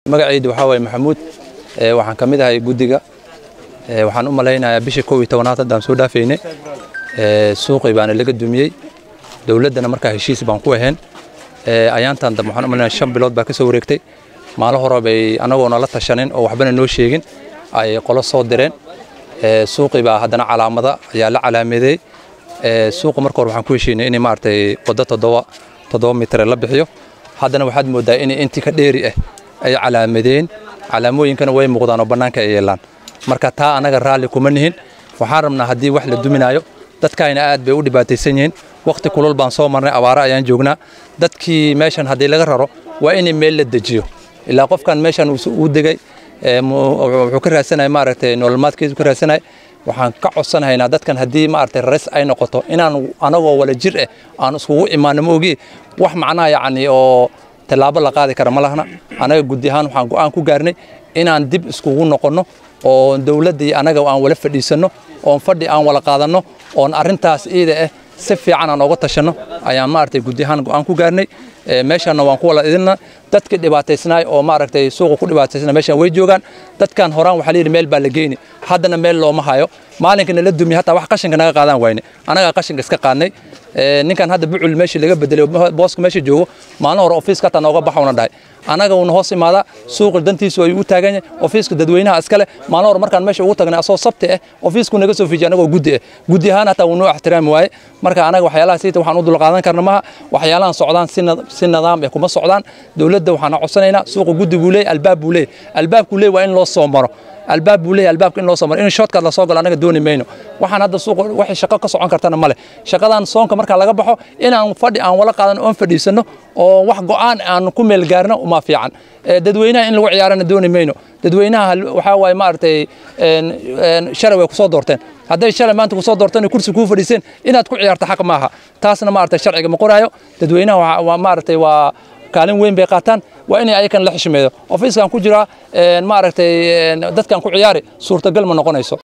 magacaydu waxaa waaye maxamuud waxaan ka mid ahay guddiga waxaan u malaynayaa bishii kow iyo tobanaad haddaan soo dhaafaynay suuqii baana laga dumiyey dowladdana markaa heshiis baan ku ahayn ayaantan dambe waxaan u malaynayaa shan bilood baa ka soo wareegtay maalo hore bay annagoona la tashanin oo waxbana noo sheegin ay qolo soo direen suuqii baa haddana calaamada ayaa la calaameeyey suuqa marka hore waxaan ku heshiinay in maaragtay waddo toddoba toddoba mitre la bixiyo haddana waxaad mooddaa in intii ka dheeri ah ay calaamadeen calaamooyinkana way muuqdaan oo bannaanka ay yeelaan marka taa annaga raalli kuma nihin waxaan rabnaa haddii wax la duminaayo dadkaayna aad bay u dhibaataysan yihiin wakhti kulul baan soo marnay abaare ayaan joognaa dadkii meeshan haddii laga raro waa in meel la dejiyo ilaa qofkan meeshan uu degay wuxuu ka raadsanaya maaragtay nololmaadkiisu ka raadsanaya waxaan ka codsanahaynaa dadkan haddii maaragtay rares ay noqoto inaan anagoo wala jir ah aan iskugu imaano ma ogi wax macnaha yacni oo tallaabo la qaadi kara ma lahna anaga guddi ahaan waxaan go'aan ku gaarnay inaan dib iskugu noqonno oo dowladda iyo anaga aan wala fadhiisanno oon fadhi aan wala qaadanno oon arrintaas iida ah si fiican aan ooga tashanno ayaan maaragtay guddi ahaan go'aan ku gaarnay meeshaanna waan ku wala idinna dadkii dhibaataysnaay oo maaragtay suuqa ku dhibaataysnaa meeshaan way joogaan dadkan horaan waxaa layidhi meel baa la geyni haddana meel looma hayo maalinka nala dumiye hataa wax qashinka naga qaadaan wayne anagaa qashinka iska qaadnay ninkan hadda bucul meeshii laga bedelay booska meesha joogo maalin hore ofiiska hataa nooga baxawna dhahay anaga uuna hoos imaadaa suuqa dantiisu ay u taagan yahay ofiiska dadweynaha iskale maalin hore markaan meesha ugu tagnay asoo sabti ah ofiisku naga soo fiijiyay anagoo guddi ah guddi ahaan hataa wuu noo ixtiraami waaye marka anaga waxyaalaha siita waxaan u dulqaadan karna maha waxyaalahan socdaan si nidaam ah kuma socdaan dowladda waxaan codsanaynaa suuqa guddi buu leeyahy albaab buu leeyahy albaabkuu leeyahy waa in loo soo maro albaab buu leeyahy albaabka in loo soo maro in shortkaad la soo galo anaga dooni mayno waxaan hadda suuqa waxay shaqo ka socon kartana male shaqadan soonka marka laga baxo inaan fadhi aan wala qaadan oon fadhiisanno oo wax go'aan aan ku meel gaarno uma fiican dadweynaha in lagu ciyaarana dooni mayno dadweynaha waxaa waaye maaragtay shalay way kusoo doorteen hadday shalay maanta kusoo doorteen kursi kuu fadhiiseen inaad ku ciyaarto xaq maaha taasna maaragtay sharciga ma qoraayo dadweynaha waa maaragtay waa kaalin weyn bay qaataan waa inay ayakan la xishmeeyo ofiiskan ku jiraa maaragtay dadkan ku ciyaari suurtagal ma noqonayso